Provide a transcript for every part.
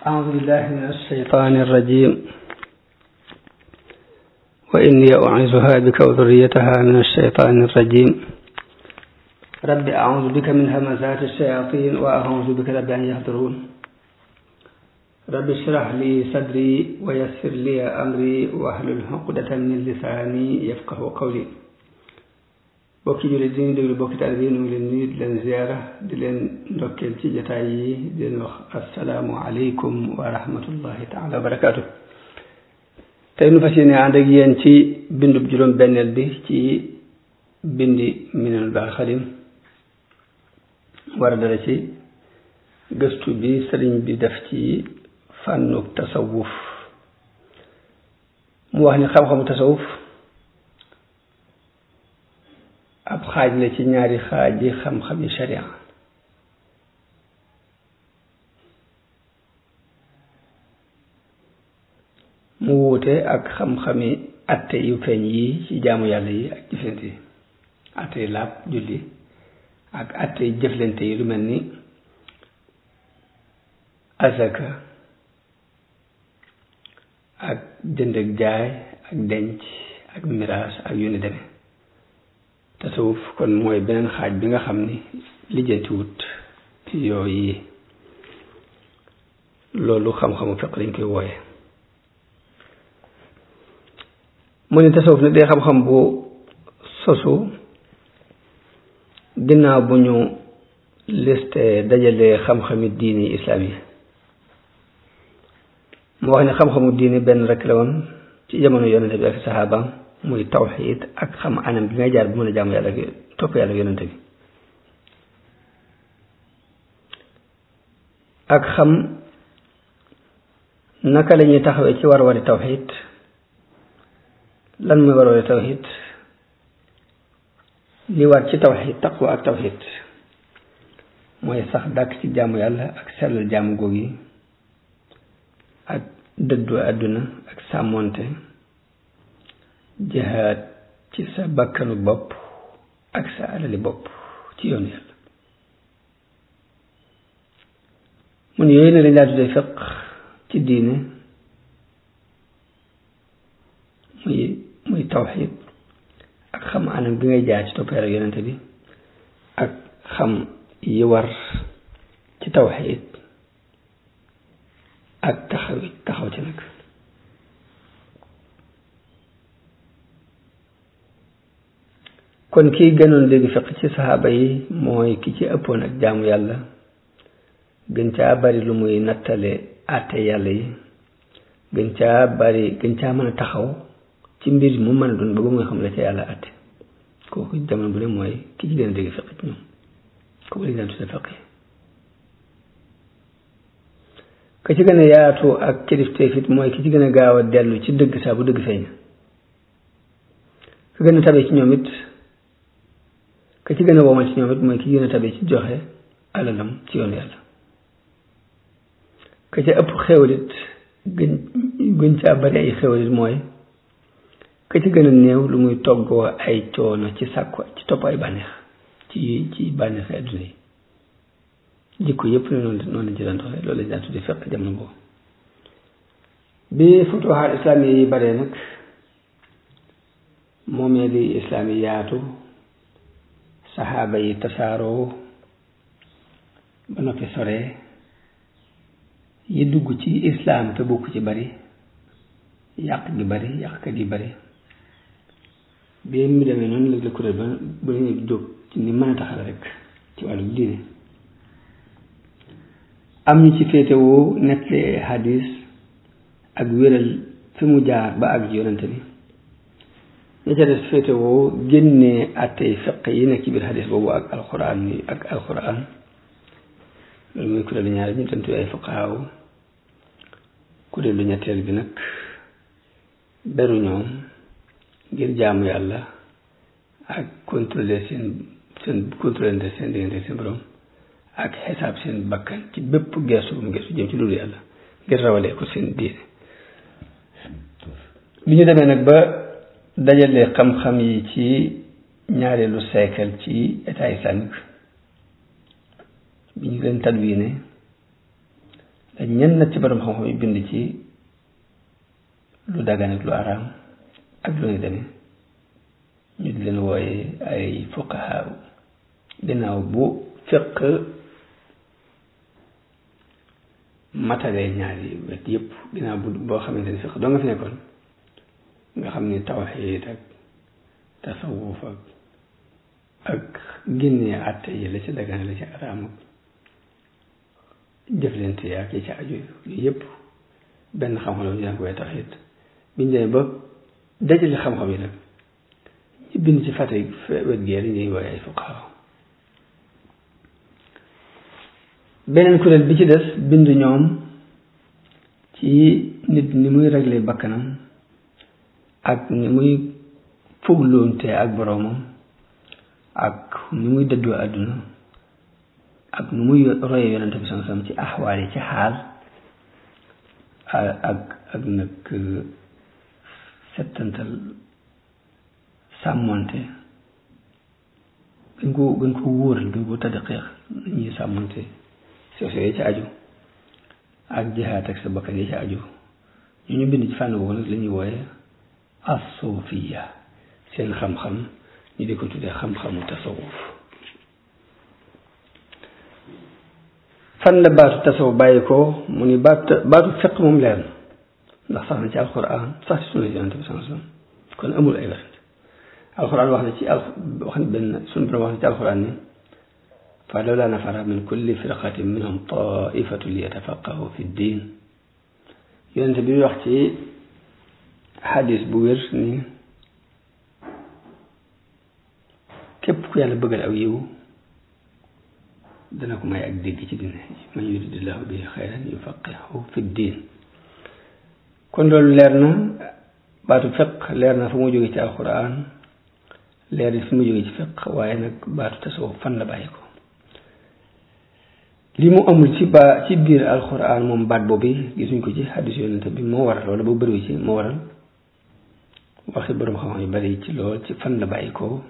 أعوذ بالله من الشيطان الرجيم وإني أعيذها بك وذريتها من الشيطان الرجيم رب أعوذ بك من همزات الشياطين وأعوذ بك رب أن يحضرون رب اشرح لي صدري ويسر لي أمري واحلل عقدة من لساني يفقه قولي bokki jullit di ñu déglu bokki taalibe yi ñu ngi leen nuyu di leen ziara di leen ndokkeel ci jataay yi di leen wax asalaamu aleykum wa rahmatullahi taala wa barakaatu tey nu fas yéene ànd ak yéen ci bindub juróom benneel bi ci bindi minanul baaxil xadim war a dara ci gëstu bi sëriñ bi def ci fànnuk tasawuf mu wax ni xam-xamu tasawuf ab xaaj la ci ñaari xaaj yi xam-xami sharia mu wuute ak xam-xami atte yu feeñ yi ci jaamu yàlla yi ak jëflante yi atte yi laab julli ak atte yi jëflante yi lu mel ni azaka ak jënd ak jaay ak denc ak miraas ak yu ni demee tasawuf kon mooy beneen xaaj bi nga xam ni lijjantiwut ci yooyu loolu xam-xamu fiq lañ koy wooye mu ne tasawuf nag day xam-xam bu sosu ginnaaw bu ñu liste dajale xam-xami diini islaam yi mu wax ne xam-xamu diini benn rek la woon ci jamono yonente bi ak saxaabaam muy tawxiid ak xam anam bi ngay jaar bu mën a jaamu yàlla topp yàlla yonente bi ak xam naka la ñuy taxawee ci war wari tawxiid lan muy war wari tawxiid li war ci tawxiid taqwa ak tawxiid mooy sax dàkk ci jaamu yàlla ak sellal jaamu góog yi ak dëddu àdduna ak sàmmonte jihaad ci sa bakkanu bopp ak sa alali bopp ci yoon yàlla mun yooyu ne lañ laa tuddee fiq ci diine muy muy tawxid ak xam anam bi ngay jaar ci topp yàlla yonente bi ak xam yi war ci tawxid ak taxaw taxaw ci nag kon kii gënoon dégg fiq ci saxaaba yi mooy ki ci ëppoon ak jaamu yàlla gën caa bari lu muy nattale àtte yàlla yi gën caa bari gën caa mën a taxaw ci mbir mu mën a doon ba ba muy xam la ca yàlla àtte kooku jamono bu ne mooy ki ci gën a dégg fiq ci ñoom kooku lañ daan tudde fiq yi ka ci gën a yaatu ak kilifteef it mooy ki ci gën a gaaw a dellu ci dëgg saa bu dëgg feeñ ka gën a tabe ci ñoom it ka ci gën a womal ci ñoom it mooy ki gën a tabe ci joxe alalam ci yoon yàlla ka ca ëpp xéwalit gën gën caa bari ay xéwalit mooy ka ci gën a néew lu muy toggoo ay coono ci sàkku ci topp ay bànneex ci ci bànneexi adduna yi jikko yëpp ne noonu noonu lañ ci daan doxee loolu lañ daan tuddi fekk jamono boobu bi futuhaat islaam yi bare nag moomee li islaam yi yaatu saxaaba yi tasaaroo ba noppi sore yi dugg ci islaam te bokk ci bari yàq gi bari yàqkat yi bari bi mu demee noonu la la kuréel ba ba ñu jóg ci ni mën a taxal rek ci wàllu diine am ñu ci féetewoo nettali hadis ak wéral fi mu jaar ba ak yonante bi ña ca des féetewoo génnee àttey fiq yi nekk ci biir hadis boobu ak alxuraan yi ak alxuraan loolu mooy kuréelu ñaari ñu tantu ay fuqaaw kuréelu ñetteel bi nag beru ñoom ngir jaamu yàlla ak contrôler seen seen contrôler seen diggante seen borom ak xisaab seen bakkan ci bépp geestu bu mu geestu jëm ci loolu yàlla ngir rawalee ko seen diine bi ñu demee nag ba dajale xam-xam yi ci ñaareelu siècle ci état islamique bi ñu leen tadwiine ñenn ci borom xam-xam yi bind ci lu dagan ak lu araam ak lu ni demee ñu di leen wooye ay fuqahaa ginnaaw bu fiq matale ñaari wet yépp ginnaaw bu boo xamante ni fiq doo nga fi nekkoon nga xam ni tawxiid ak tasawuf ak ak génnee àtte yi la ci dagan la ci araam ak jëflante ak yi ci aju yooyu yépp benn xam-xam la ñu daan ko way tawxiid biñ demee ba dajale xam-xam yi nag ñu bind ci fàtte wet gee dañ ñuy wooye ay fuqahaa beneen kuréel bi ci des bind ñoom ci nit ni muy régler bakkanam ak ni muy fugloonte ak boroomam ak ni muy dëddoo àdduna ak nu muy roye yonente bi sam sam ci axwaal yi ci xaal ak ak nag settantal sàmmonte gën ko gën ko wóoral gën ko tadqiq ñuy sàmmonte soo soo yi ci aju ak jihaat ak sa bakkan yi ci aju ñu ñu bind ci fànn boobu nag la ñuy wooye as-suufiya seen xam-xam ñu di ko tuddee xam-xamu tasawuf fan la baatu tasawuf bàyyi ko mu ni baatu baatu fiq moom leer na ndax sax na ci alquran sax ci sunna yonente bi sallallahu alayhi wasallam kon amul ay werante alquran wax na ci al wax na benn suñu borom wax na ci alquran ni fa lawla nafara min kulli firqatin minhum taifatu liyatafaqahu fi ddin yonente bi wax ci xadis bu wér ni képp ku yàlla bëggal aw yiw dana ko may ak dégg ci dina man yuridillahu bihi xayran yufaqihu fi ddin kon loolu leer na baatu fiq leer na fu mu jóge ci alquran leer na fu mu jóge ci fiq waaye nag baatu tasawuf fan la bàyyi ko li mu amul ci ba ci biir alquran moom baat boobu gisuñ ko ci xadis yonente bi moo waral wala bu bëriwu ci moo waral waxi borom xam-xam yu bari ci lool ci fan la bàyyi ko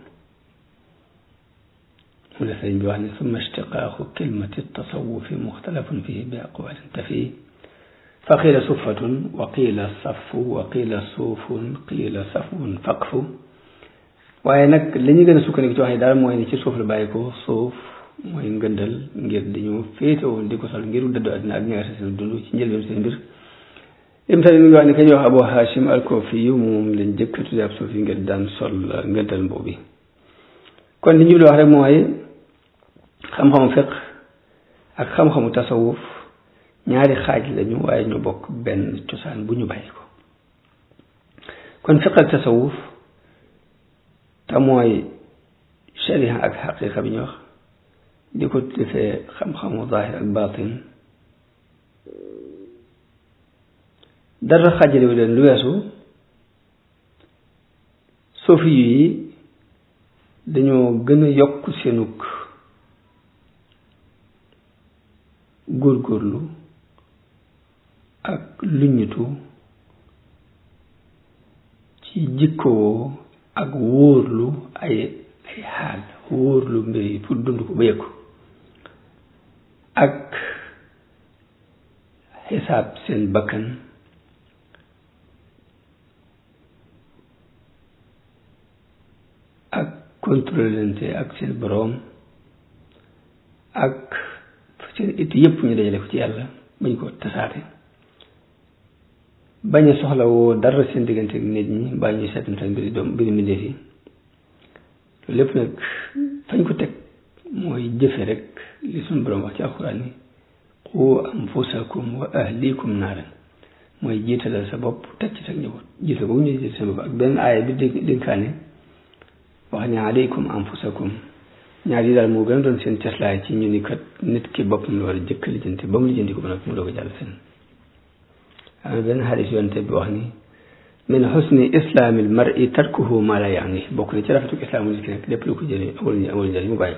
mu la sëriñ bi wax ne summa ishtiqaaqu kilmati tasawufi muxtalafun fihi bi aqwalin tafi fa qiila suffatun wa qiila safu wa qiila suufun qiila safun faqfu waaye nag li ñu gën a sukkandiku ci wax yi daal mooy ni ci suuf la bàyyi ko suuf mooy ngëndal ngir dañu féetewoon di ko sol ngir dëddu àddina ak ñaata seen dund ci njëlbeen seen mbir im tamit mi ngi wax ne ka ñuy wax Abu Hashim al-Kufi yu moom lañ jëkk tudde ab suuf yi ngir daan sol ngëndal mboobi kon li ñu wax rek mooy xam-xamu fiq ak xam-xamu tasawuf ñaari xaaj lañu waaye ñu bokk benn cosaan bu ñu bàyyi ko kon fiq ak tasawuf te mooy sharia ak xaqiqa bi ñu wax di ko defee xam-xamu zahir ak batin dara xaajalewu leen lu weesu sofi yi dañoo gën a yokk seenug góorgóorlu ak luññitu ci jikkoo ak wóorlu ay ay xaal wóorlu mbir yi pour dund ko ba yëg ko ak xisaab seen bakkan ak contrôlante ak seen boroom ak seen it yépp ñu dajale ko ci yàlla bañ ko tasaate bañ a soxla woo dara seen diggante ak nit ñi mbaa ñuy seetantal mbiri doom mbiri mbindeef yi loolu lépp nag fañ ko teg mooy jëfe rek li suñu boroom wax ci alxuraan ni qu anfusakum wa ahlikum naaran mooy jiitalal sa bopp teg ci sa njaboot jiital boobu ñu jiital sa bopp ak benn aaya bi dé dénkaane wax ne alaykum anfusakum ñaar yi daal moo gën a doon seen teslaay ci ñu ni kat nit ki boppam la war a jëkk lijjanti ba mu lijjanti ko ba nag mu doog a jàll seen am na benn xadis yoonte bi wax ni min xusni islaamil mar'i tarkuhu ma la yaani bokk na ci rafetuk islaamu nit ki nag lépp lu ko jëlee amul amul njëriñ mu bàyyi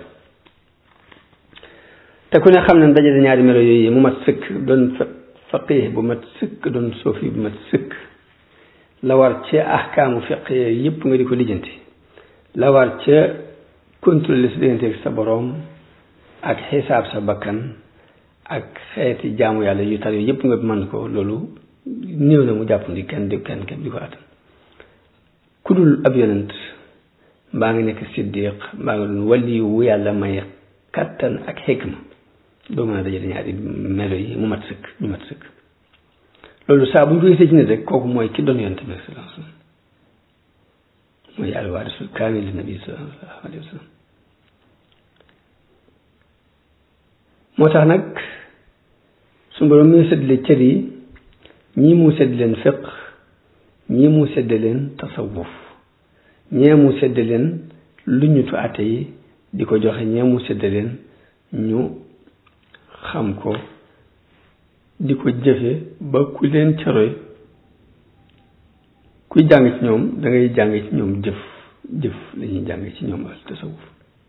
te ku ne xam ne dajale ñaari melo yooyu mu mat sëkk doon faqih bu mat sëkk doon sofi bu mat sëkk la war ci ahkaamu fiq yépp nga di ko lijjanti la war ca contrôler sa diggante ak sa boroom ak xisaab sa bakkan ak xeeti jaamu yàlla yu tar yooyu yëpp nga mën ko loolu néew na mu jàpp ndi kenn di kenn kenn di ko attan ku dul ab yonent mbaa nga nekk siddiq mbaa nga doon wali wu yàlla may kattan ak xikma doo mën a dajale ñaari melo yi mu mat sëkk ñu mat sëkk loolu saa bu ñu ko gisee ci nit rek kooku mooy ki doon yonent bi sallallahu alayhi wa sallam mooy alwaarisul kaamil li nabi sallallahu alayhi wa sallam moo tax nag su borom muy séddale cër yi ñii mu sédd leen fiq ñii mu sédd leen tasawuf ñee mu sédd leen lu ñutu àtte yi di ko joxe ñee mu sédd leen ñu xam ko di ko jëfe ba ku leen caroy kuy jàng ci ñoom da ngay jàng ci ñoom jëf jëf lañuy jàng ci ñoom al tasawuf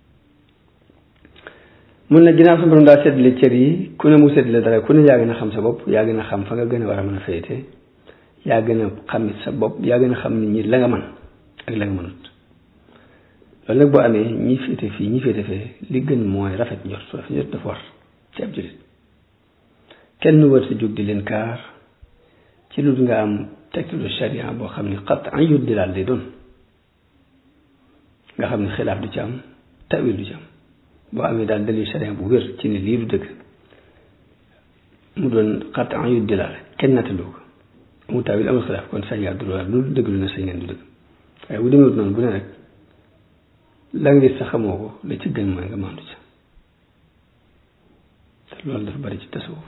mun na ginnaaw sa borom daa seddale cër yi ku ne mu seddale dara ku ne yaa gën a xam sa bopp yaa gën a xam fa nga gën a war a mën a féete yaa gën a xam sa bopp yaa gën a xam nit ñi la nga mën ak la nga mënut loolu nag boo amee ñi féete fii ñi féete fee li gën mooy rafet njort rafet njort dafa war ci ab jullit kenn war sa jóg di leen kaar ci lu nga am tegtalu sharia boo xam ne xat an yut di daal day doon nga xam ne xilaaf du ci am tawil du ci am boo amee daal dalil sharia bu wér ci ne lii du dëgg mu doon xat an yut di laal kenn nattalu ko amul tawil amul xilaaf kon sañ ngaa dul lu dëgg lu ne sañ ngeen du dëgg waaye bu demewut noonu bu ne rek la nga gis sa xamoo ko la ci gën mooy nga maandu ca te loolu dafa bari ci tasawuf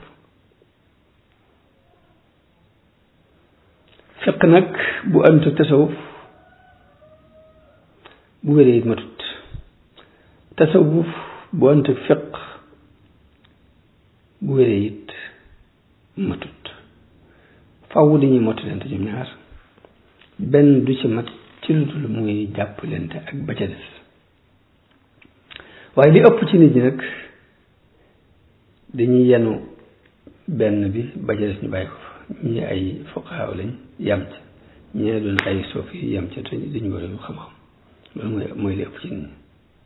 fiq nag bu àndut ak tasawuf bu wéree it matut tasawuf bu àndut ak fiq bu wéree it matut faww dañuy mottaleente ñoom ñaar benn du ci mat ci lu dul muy jàppalante ak ba ca des waaye li ëpp ci nit ñi nag dañuy yenu benn bi ba ca des ñu bàyyi ko fa ñii ay fuqaaw lañ yam ca ñee doon ay soof yi yam ca te dañu war a xam-xam loolu mooy mooy li ëpp ci nit ñi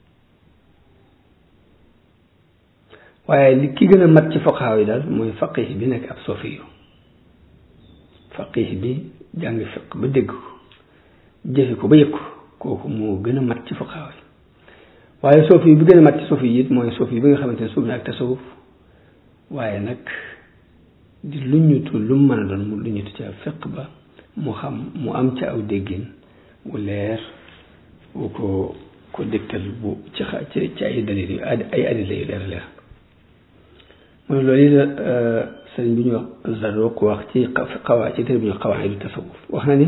waaye li ki gën a mat ci fuqaaw yi daal mooy faqih bi nekk ab soofi yu faqih bi jàng fiq ba dégg ko jëfe ko ba yëg ko kooku moo gën a mat ci fuqaaw yi waaye soofi bi gën a mat ci soofi yi it mooy soofi bi nga xamante ne suuf na ak tasawuf waaye nag di luñutu lu mu mën a doon mu luñutu ca fiq ba mu xam mu am ca aw déggin wu leer wu ko ko dégtal bu ci xa ci ci ay dalil yu ay adila yu leer leer mu ne loolu la sëriñ bi ñu wax Zarruq wax ci xawaa ci téere bi ñu xawaa du tasawuf wax na ni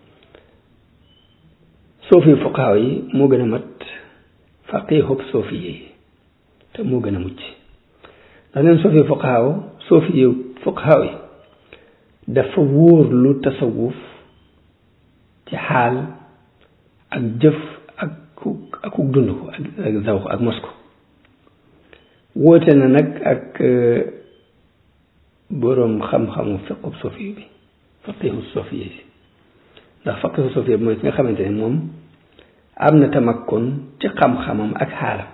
soofi fuqaaw yi moo gën a mat faqihub soofi yi te moo gën a mucc ndax neen soofi fuqaaw soofi yi fuqaaw yi dafa wóor lu tasawuf ci xaal ak jëf ak ak dund ko ak zawq ak mos ko wóote na nag ak boroom xam-xamu fiqub soofi bi faqihu soofi yi ndax faqihu soofi bi mooy ki nga xamante ne moom am na tamakkon ci xam-xamam ak xaalam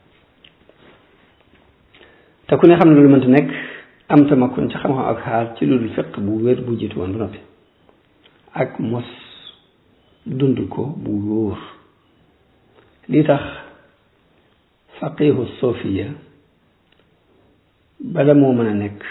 te ku ne xam ne loolu mënta nekk am tamakkon ci xam-xam ak xaal ci loolu fiq bu wér bu jiitu woon ba noppi ak mos dund ko bu wóor li tax faqihu sofiya bala moo mën a nekk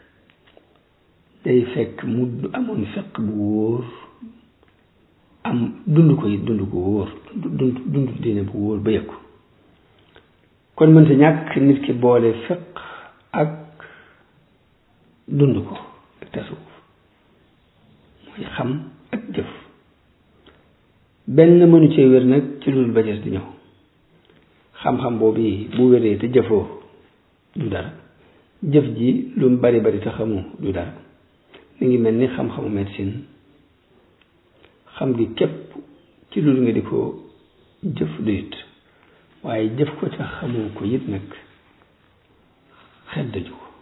day fekk mu amoon fiq bu wóor am dund ko it dund ko wóor dund dund diine bu wóor ba yëg kon mënta ñàkk nit ki boole fiq ak dund ko ak tasawuf mooy xam ak jëf benn mënu cee wér nag ci loolu ba des di ñëw xam-xam boobu yi bu wéree te jëfoo du dara jëf ji lu mu bari bari te xamu du dara mi ngi mel ni xam-xamu médecine xam gi képp ci loolu nga di ko jëf du it waaye jëf ko te xamoo ko it nag xel daju ko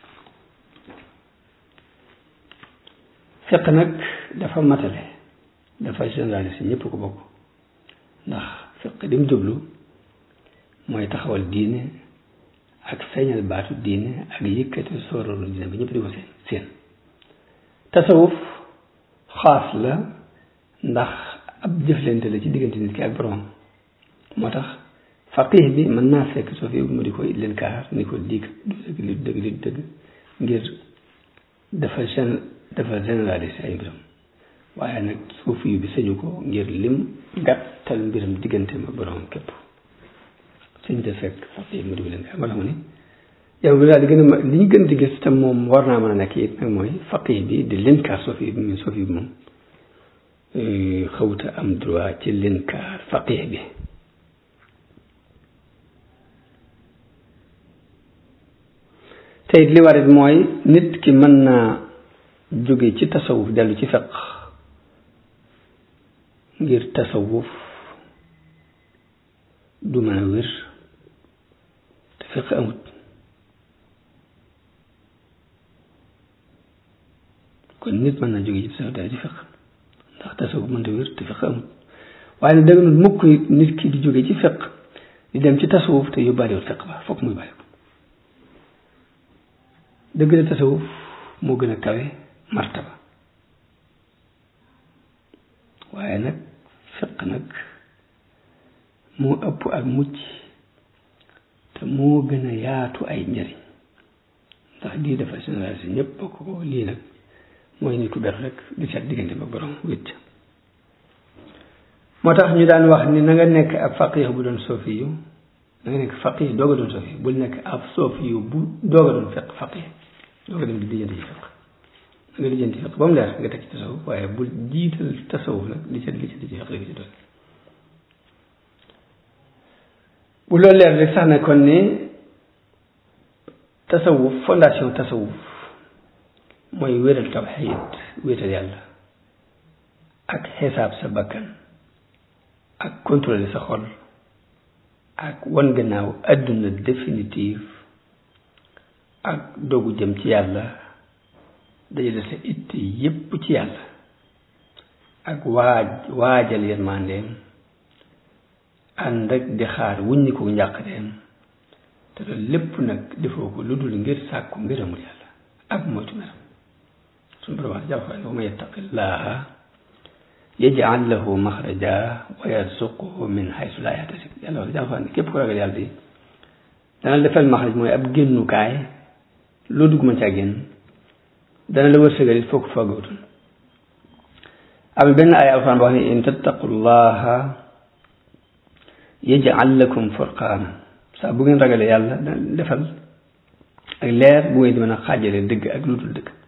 fiq nag dafa matale dafa généraliste ñëpp ko bokk ndax fiq di mu jublu mooy taxawal diine ak feeñal baatu diine ak yëkkati sooroolu diine ba ñëpp di ko seen seen tasawuf xaas la ndax ab jëflante la ci diggante nit ki ak borom moo tax faqih bi mën naa fekk soo fi mu di ko leen kaar ni ko diig du dëgg li dëgg li dëgg ngir dafa gén dafa généraliser ay mbiram waaye nag suufi yu bi sañu ko ngir lim gàttal mbiram diggante ma borom képp suñ te fekk faqih mu di ko leen kaar moo tax mu ne yow bi daal di gën a li ñu gën di gis te moom war naa mën a nekk it nag mooy faqih bi di leen kaar suufi bi mu suufi bi moom xawta am droit ci leen kaar faqih bi te it li warit mooy nit ki mën naa jóge ci tasawuf dellu ci fiq ngir tasawuf du mën a wér te fiq amut kon nit mën naa jóge ci tasawuf dellu ci fiq ndax tasawuf mënta wér te fiq amut waaye nag dëgg mukk nit ki di jóge ci fiq di dem ci tasawuf te yóbbaalewul fiq ba fokk muy bàyyi ko dëgg la tasawuf moo gën a kawe martaba waaye nag fiq nag moo ëpp ak mucc te moo gën a yaatu ay njëriñ ndax lii dafa généralisé ñëpp bokk ko lii nag mooy nit ku beru rek di seet diggante ba borom wét moo tax ñu daan wax ni na nga nekk ab faqih bu doon soofi yu na nga nekk faqih doog a doon soofi bul nekk ab soofi yu bu doog a doon fiq faqih doog a dem di lijjanti ci fiq na nga lijjanti fiq ba mu leer nga teg ci tasawuf waaye bul jiital tasawuf nag di seet lijjanti ci fiq rek ci doon bu loolu leer rek sax ne kon ni tasawuf fondation tasawuf mooy wéral tawxiid wéetal yàlla ak xisaab sa bakkan ak contrôler sa xol ak wan gannaaw àdduna définitive ak dogu jëm ci yàlla dajale sa itte yépp ci yàlla ak waaj waajal yërmandeem ànd ak di xaar wuññi ko njàqareem te loolu lépp nag defoo ko lu dul ngir sàkku ngërëmul yàlla ak moytu meram suñu borom wax jàpp wa man yattaqillaha yaj'al lahu maxraja wa yarzuqhu min haysu laa yahtasib yàlla wax jàpp ne képp ko ragal yàlla di dana defal maxraj mooy ab génnukaay loo dugg mën caa génn dana la wërsëgal it foog foogawutul am benn ay alxuraan boo xam ne in tattaqullaha yaj'al lakum furqaana saa bu ngeen ragalee yàlla dana defal ak leer bu ngeen di mën a xaajale dëgg ak lu dul dëgg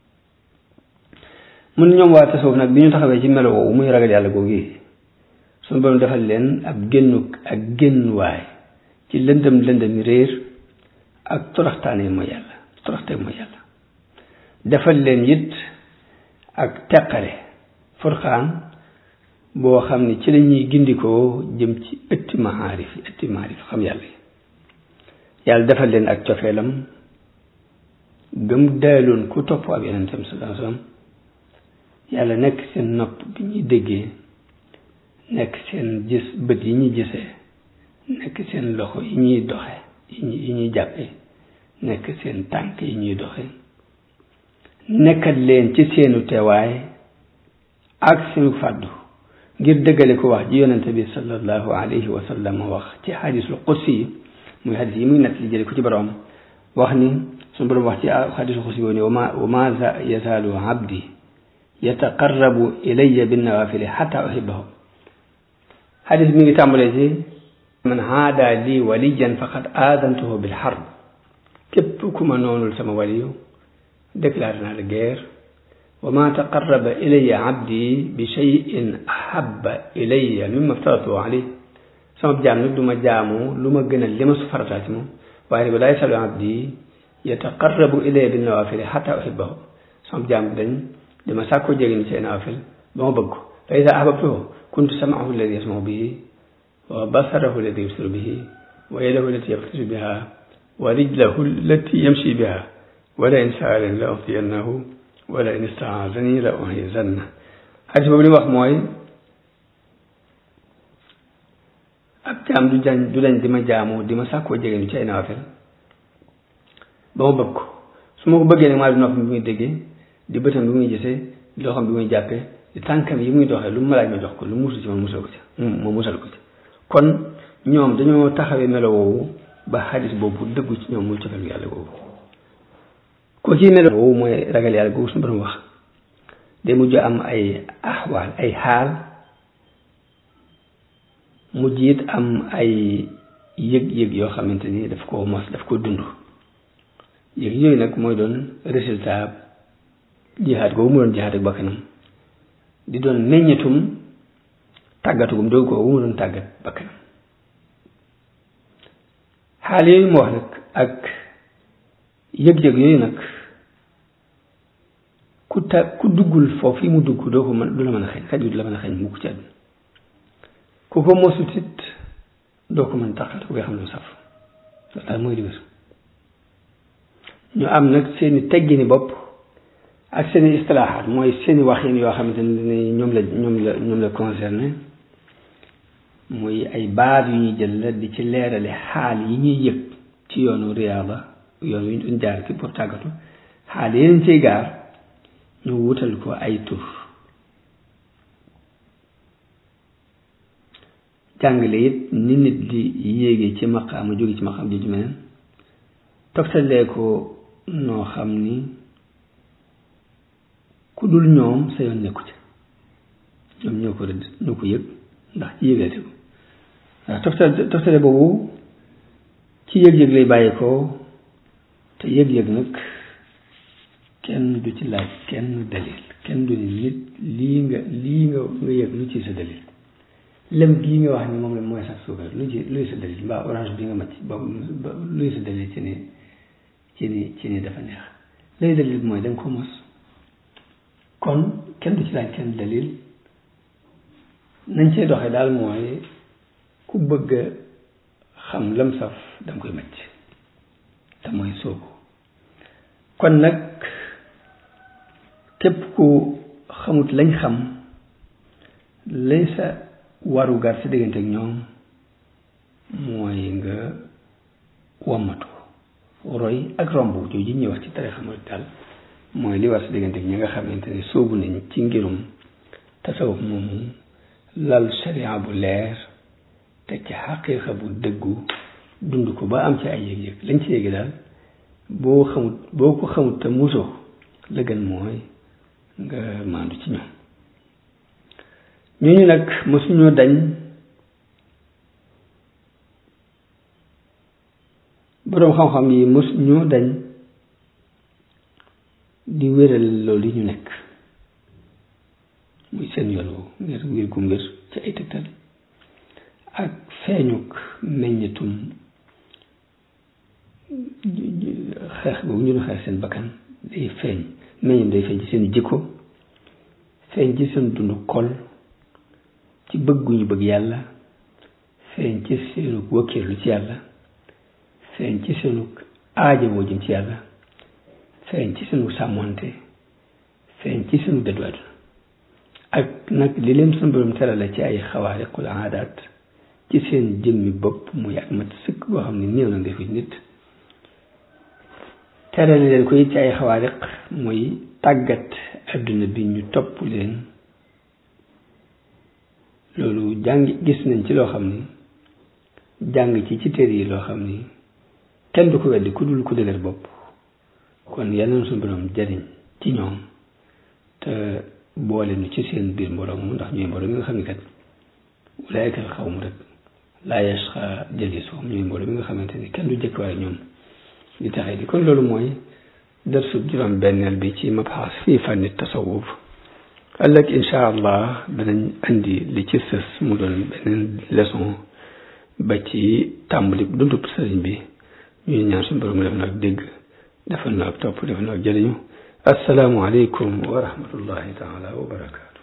mun ñoom waa tasawuf nag bi ñu taxawee ci melo woowu muy ragal yàlla googu suñu borom defal leen ab génnu ak génnuwaay ci lëndëm lëndëmi réer ak toroxtaane mooy yàlla toroxte mooy yàlla defal leen it ak teqale furxaan boo xam ne ci la ñuy gindikoo jëm ci ëtti maarif yi ëtti maarif xam yàlla yi yàlla defal leen ak cofeelam gëm daaloon ku topp ab yonentam sallallahu alayhi wasallam yàlla nekk seen nopp bi ñuy déggee nekk seen gis bët yi ñuy gisee nekk seen loxo yi ñuy doxe yi ñuy jàppe nekk seen tànk yi ñuy doxe nekkat leen ci seenu teewaay ak seenu fàddu ngir dëggale ko wax ji yonente bi sallallahu alayhi wa sallam wax ci xadisul qudsi yi muy xadis yi muy nett li jële ko ci borom wax ni suñu borom wax ci xadisul qudsi boobu ni wa ma wa ma yazaalu abdi yataqarrabu ilayya binnawaafili xata uhibbahu xadis mi ngi tàmbalee ci man haada lii waliyan faqad aadantuhu bil harb képp ku ma noonul sama waliyu déclaré naa la guerre wa ma taqarraba ilayya abdi bi cheyin ahaba ilayya mimma aftaratuhu alayh sama jaam nag du ma jaamu lu ma gënal li ma su farataa ci moom waaye nag laa yasalu abdi yataqarrabu ilayya bin nawaafili xata uhibbahu sama jaam dañ dama sàkkoo jege ni ci nawaafil ba ma bëgg ko fa ida ahbabtuhu kuntu samaahu alladi yasmahu bihi wa basarahu alladi yubsiru bihi wa yadahu allati yabtashu biha wa rijlahu allati yamshi biha wala in saalani la utiyannahu wala in istaazani la uhizanna xadis boobu li wax mooy ab jaam du jañ du dañ di ma jaamu di ma sàkkoo jege ni ci ay nawaafil ba ma bëgg ko su ma ko bëggee nag maa di noppam bi muy déggee di bëtam bi muy gisee di loxam bi muy jàppee di tànkam yi muy doxee lu mu ma laaj ma jox ko lu musul ci ma musal ko ci ma musal ko ci kon ñoom dañoo taxawee melo woowu ba xadis boobu dëggu ci ñoom muy cofeel yàlla boobu ko ci melo woowu mooy ragal yàlla googu suñu borom wax day mujj am ay axwaal ay xaal mujj it am ay yëg-yëg yoo xamante ni daf ko mos daf ko dund yëg yooyu nag mooy doon résultat jihaad googu mu doon jihaad ak bakkanam di doon meññetum tàggatugum doogu ko mu doon tàggat bakkanam xaal yooyu mu wax nag ak yëg-yëg yooyu nag ku ta ku duggul foofu yi mu dugg doo ko mën du la mën a xañ xaj bi du la mën a xañ mukk ci àdduna ku ko mosut it doo ko mën tàqat ku koy xam lu saf loolu daal mooy li wér ñu am nag seeni teggini bopp ak seeni istilaaxaat mooy seeni waxin yoo xamante ne ñoom la ñoom la ñoom la concerné muy ay baat yu ñuy jël la di ci leerale xaal yi ñuy yëg ci yoonu riyaada yoon wi ñu jaar ki pour tàggatu xaal yeneen ciy gaar ñu wutal ko ay tur jàngale it ni nit di yéege ci maqaama jóge ci maqaam jooju meneen toftalee ko noo xam ni ku dul ñoom sa yoon nekku ci ñoom ñoo ko rëdd ñoo ko yëg ndax ci yëgate ko waaw toftale toftale boobu ci yëg-yëg lay bàyyi ko te yëg-yëg nag kenn du ci laaj kenn dalil kenn du ni nit lii nga lii nga nga yëg lu ci sa dalil lem gii nga wax ni moom la mooy sax suukar lu ci luy sa dalil mbaa orange bi nga macc ba luy sa dalil ci ni ci ni ci ni dafa neex lay dalil mooy da nga ko mos kon kenn du ci laaj kenn dalil nañ cee doxee daal mooy ku bëgg a xam lam saf da nga koy macc te mooy soobu kon nag képp ku xamut lañ xam lay sa waru gar sa diggante ak ñoom mooy nga wammatu roy ak romb jooju ñuy wax ci tarixa mooy daal mooy li war sa diggante ak ñi nga xamante ne soobu nañ ci ngirum tasawuf moomu lal sharia bu leer te ci xaqiiqa bu dëggu dund ko ba am ci ay yëg-yëg lañ ci yëgi daal boo xamut boo ko xamut te musoo la gën mooy nga maandu ci ñoom ñooñu nag mosuñoo dañ boroom xam-xam yi mosuñoo dañ di wéral loolu yi ñu nekk muy seen yoon woowu ngir ngir gu ngir ci ay tegtal ak feeñuk meññetum xeex boobu ñu doon xeex seen bakkan day feeñ meññetum day feeñ ci seen jikko feeñ ci seen dund xol ci bëgguñu bëgg yàlla feeñ ci seenu wakkiirlu ci yàlla feeñ ci seenu aajowoo jëm ci yàlla feeñ ci seenu sàmmonte feeñ ci seenu dëddu àdduna ak nag li leen sunu borom terale ci ay xawaariqul aadaat ci seen jëmmi bopp muy ak mat sëkk boo xam ne néew na nga fi nit terale leen ko it ci ay xawaariq muy tàggat adduna bi ñu topp leen loolu jàng gis nañ ci loo xam ni jàng ci ci téere yi loo xam ni kenn du ko weddi ku dul ku dëgër bopp kon yal na suñu borom jariñ ci ñoom te boole nu ci seen biir mbooloo mu ndax ñooy mbooloo mi nga xam ne kat ulaayka al xawmu rek laa yasqa jalisuhum ñooy mbooloo mi nga xamante ni kenn du jëkk waaye ñoom di taxee di kon loolu mooy darsu juróom benneel bi ci mabxas fii fànni tasawuf ëllëg incha allah danañ andi li ci sës mu doon beneen leçon ba ci tàmbali dundub sëriñ bi ñuy ñaan suñu borom def na ak dégg defal na ak topp defal na ak jëriñu asalaamualeykum wa rahmatullahi taala wa barakaatu